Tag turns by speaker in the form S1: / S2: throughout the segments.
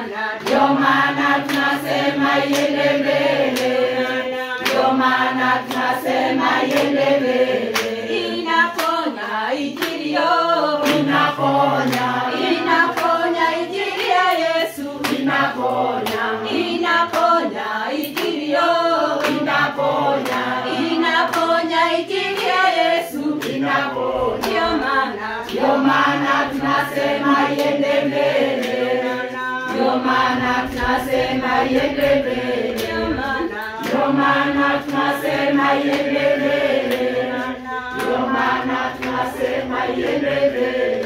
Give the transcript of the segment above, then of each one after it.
S1: Ndio maana tunasema iende mbele, ndio maana tunasema iende mbele. Inaponya injili yo, inaponya, inaponya injili ya Yesu, inaponya, inaponya injili yo, inaponya, inaponya injili ya Yesu, inaponya. Ndio maana, ndio maana tunasema iende mbele ndio maana tunasema iende mbele, ndio maana tunasema iende mbele, ndio maana tunasema iende mbele.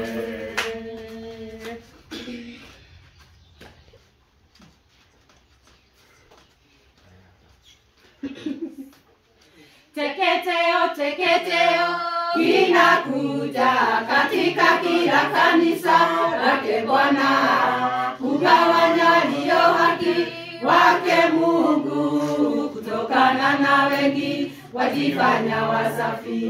S1: Teketeo, teketeo kinakuja katika kila kanisa lake Bwana, kugawanya walio haki wake Mungu, kutokana na wengi wajifanya wasafi.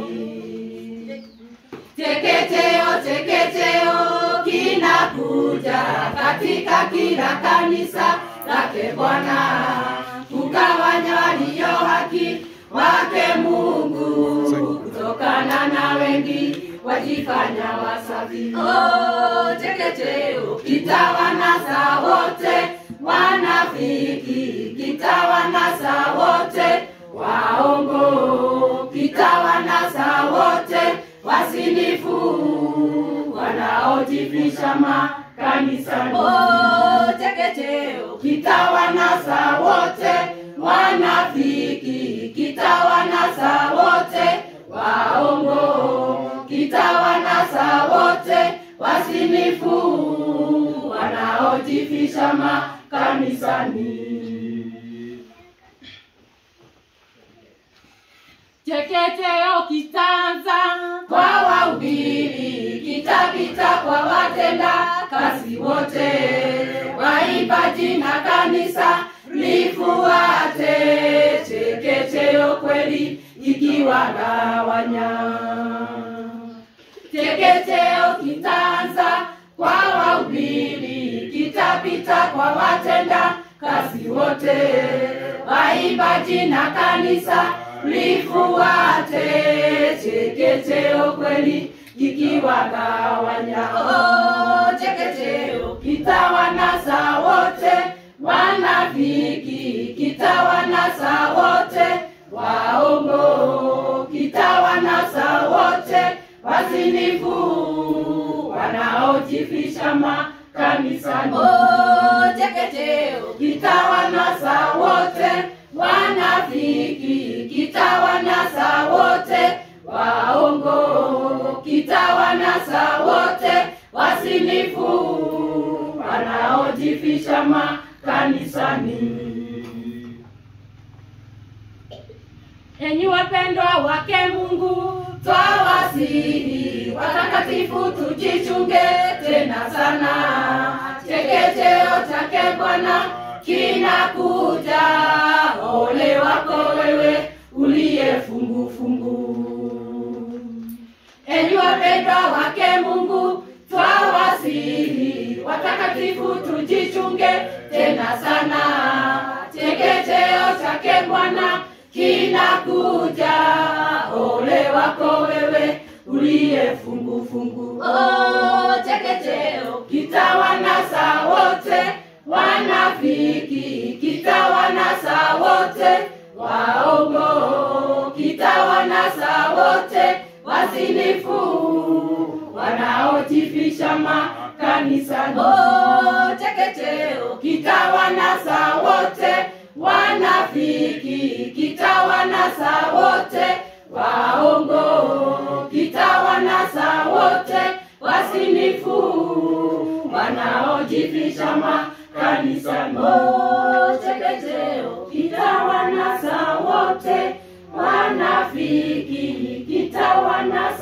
S1: Teketeo, teketeo kinakuja katika kila kanisa lake Bwana, kugawanya walio haki wake Mungu, kutokana na wengi wajifanya wasafi. Oh, teketeo kitawanasa wote wanafiki, kitawanasa wote waongo, kitawanasa wote wasinifu wanaojifisha makanisani. Oh, teketeo kitawanasa wote wanafiki, kitawanasa wote waongo, kitawanasa wote wasinifu wanaojifisha makanisani. Teketeo kitanza kwa wahubiri, kitapita kwa watenda kazi wote, waimbaji na kanisa lifuate. Teketeo kweli ikiwagawanya, teketeo kitanza kwa wahubiri, kitapita kwa watenda kazi wote, waimbaji na kanisa lifuate. Teketeo kweli kikiwagawanya, oh, teketeo kitawanasa wote wanafiki, kitawanasa wote waongo, kitawanasa wote wazinifu wanaojifisha makanisani. Oh, teketeo kitawanasa wote wanafiki, kitawanasa wote waongo, kitawanasa wote wasinifu wanaojifisha makanisani. Enyi wapendwa wake Mungu, twawasihi watakatifu, tujichunge tena sana. Teketeo chake Bwana kinakuja, ole wako wewe uliye fungu fungu. Enyi wapendwa wake Mungu, twawasihi watakatifu, tujichunge tena sana. Teketeo chake Bwana kinakuja, ole wako wewe uliye fungu fungu. Oh, teketeo kitawanasa wote wanafiki, kitawanasa wote waongo, kitawanasa wote wazinifu wanaojifisha makanisani. Oh, teketeo kitawanasa wote wanafiki, kitawanasa wote waongo, kitawanasa wote wasinifu wanaojifisha makanisani. Oh, teketeo kitawanasa wote wanafiki, kitawanasa